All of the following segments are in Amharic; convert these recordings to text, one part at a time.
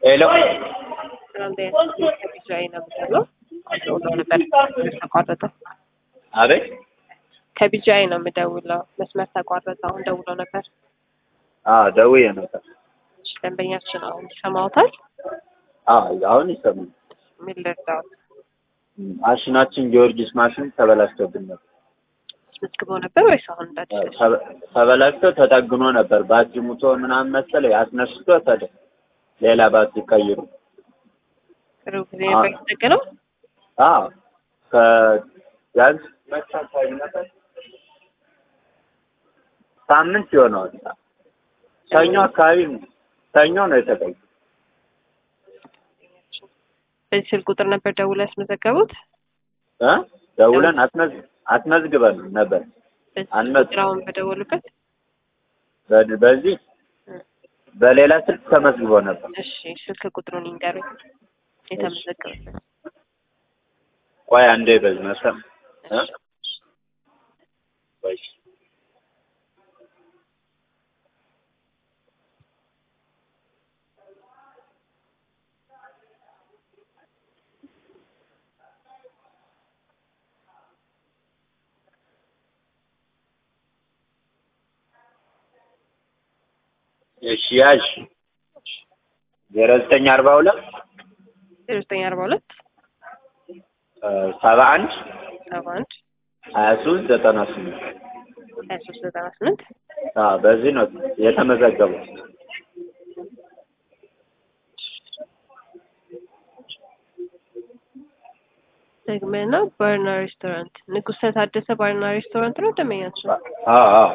ሄሎ ከቢጃይ ነው የምደውለው። ደውለው ነበር ተቋረጠ። አቤት ከቢጃይ ነው የምደውለው። መስመር ተቋረጠ። አሁን ደውለው ነበር። አዎ ደውዬ ነበር። እሺ፣ ደንበኛችን አሁን ይሰማዎታል? አዎ አሁን ይሰማል። ምን ልርዳዎት? ማሽናችን ጊዮርጊስ ማሽን ተበላሽቶብን ነበር። አስመዝግበው ነበር ወይስ አሁን እንዳዲስ? ተበ- ተበላሽቶ ተጠግኖ ነበር። ባትሪ ሙቶ ምናምን መሰለኝ አስነስቶ ተደ ሌላ ባትሪ ቀይሩ። ቅርብ ጊዜ ነበር የተጠገነው። አዎ ከቢያንስ መቼ አካባቢ ነበር? ሳምንት ይሆነዋል። ሰኞ አካባቢ ነው። ሰኞ ነው የተቀየረው። በዚህ ስልክ ቁጥር ነበር ደውለው ያስመዘገቡት። እ ደውለን አስመዝ አስመዝግበን ነበር። በዚህ አንመዝ- ቁጥር አሁን በደወሉበት። በ- በዚህ በሌላ ስልክ ተመዝግቦ ነበር። እሺ፣ ስልክ ቁጥሩን ይንገሩኝ። የተመዘገበበት ቆይ አንዴ በዚህ መሰም እ? ቆይ እሺ ያዥ ዜሮ ዘጠኝ አርባ ሁለት ዜሮ ዘጠኝ አርባ ሁለት ሰባ አንድ ሰባ አንድ ሀያ ሶስት ዘጠና ስምንት ሀያ ሶስት ዘጠና ስምንት አዎ በዚህ ነው የተመዘገበው። ደግመና ባርና ሬስቶራንት ንጉሰ ታደሰ ባርና ሬስቶራንት ነው ደንበኛችን። አዎ አዎ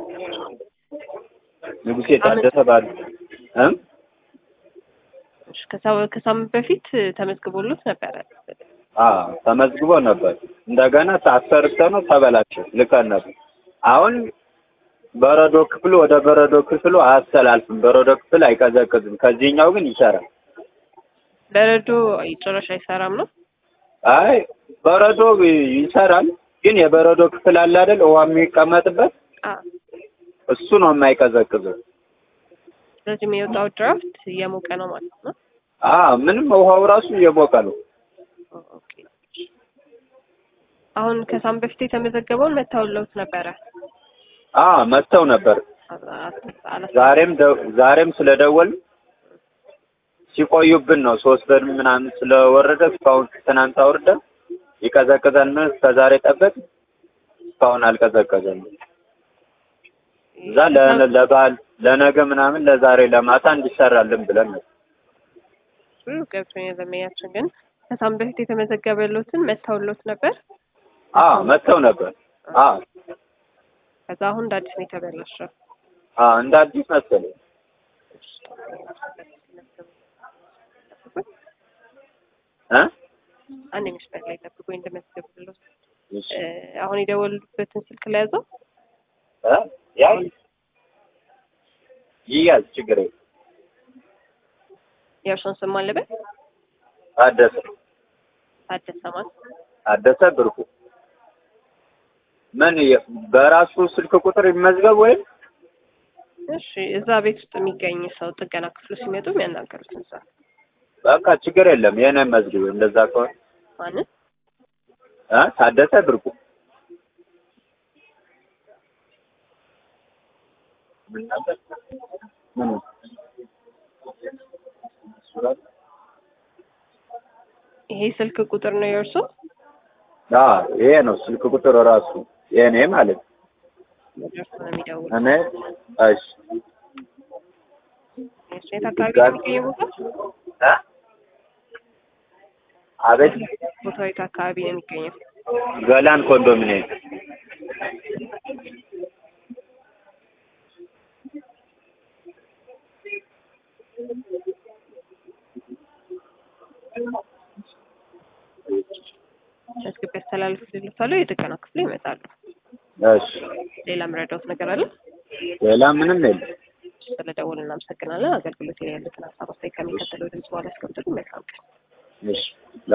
ንጉሴ ታደሰ ባል እም እሺ፣ ከሳ- ከሳምንት በፊት ተመዝግቦሉት ነበረ። አዎ ተመዝግቦ ነበር። እንደገና አሰርተ ነው ተበላሸ። ልከን ነበር። አሁን በረዶ ክፍሉ ወደ በረዶ ክፍሉ አያስተላልፍም። በረዶ ክፍል አይቀዘቅዝም። ከዚህኛው ግን ይሰራል። በረዶ ጭራሽ አይሰራም ነው። አይ በረዶ ይሰራል፣ ግን የበረዶ ክፍል አለ አይደል? ውሃ የሚቀመጥበት አ እሱ ነው የማይቀዘቅዘው። ስለዚህ የሚወጣው ድራፍት እየሞቀ ነው ማለት ነው። አዎ ምንም ውሃው ራሱ እየሞቀ ነው። ኦኬ። አሁን ከሳምንት በፊት የተመዘገበውን መታወለውት ነበረ። አዎ መጥተው ነበር። አላ- ዛሬም ደ- ዛሬም ስለደወል ሲቆዩብን ነው። ሶስት ብር ምናምን ስለወረደ እስካሁን ትናንት አውርደን ይቀዘቅዘን እስከ ዛሬ ጠበቅ እስካሁን አልቀዘቀዘም። እዛ ለ- ለበዓል ለነገ ምናምን ለዛሬ ለማታ እንዲሰራልን ብለን ነው። ብዙ ገብቶኛል። ደንበኛችን ግን ከሳምንት በፊት የተመዘገበሉትን መታወሎት ነበር። አዎ መጥተው ነበር። አዎ ከዛ አሁን እንደ አዲስ ነው የተበላሸው። አዎ እንደ አዲስ መሰለኝ። እ አንድ መስመር ላይ ጠብቆ እንደመዘገብሎት እሺ አሁን የደወሉበትን ስልክ ላይ ያዘው እ ያይ ይያዝ ችግር የለም። የእርሶን ስም አለበት ታደሰ ታደሰ ማን ታደሰ ብርቁ ምን የ- በራሱ ስልክ ቁጥር ይመዝገብ ወይም እሺ እዛ ቤት ውስጥ የሚገኝ ሰው ጥገና ክፍሉ ሲመጡ የሚያናገሩትን ሰው በቃ ችግር የለም። የኔ መዝግብ እንደዛ ከሆነ ማንን እ ታደሰ ብርቁ ምን ነበር? ምን? ይሄ ስልክ ቁጥር ነው የእርሶ አዎ ይሄ ነው ስልክ ቁጥር ራሱ የኔ ማለት ነው። ወደ እርሶ ነው የሚደውል እኔ እሺ የት አካባቢ ነው የሚገኘው ቦታ እ አቤት ቦታው የት አካባቢ ነው የሚገኘው ገላን ኮንዶሚኒየም መዝግብ ያስተላልፍልዎታለሁ የጥገና ክፍሉ ይመጣሉ እሺ ሌላ የምረዳዎት ነገር አለ ሌላ ምንም የለም። ስለደወሉ እናመሰግናለን አገልግሎት ላይ ያሉትን ሀሳብ አስተያየት ከሚከተለው ድምጽ በኋላ ያስቀምጡልን መልካም ቀን እሺ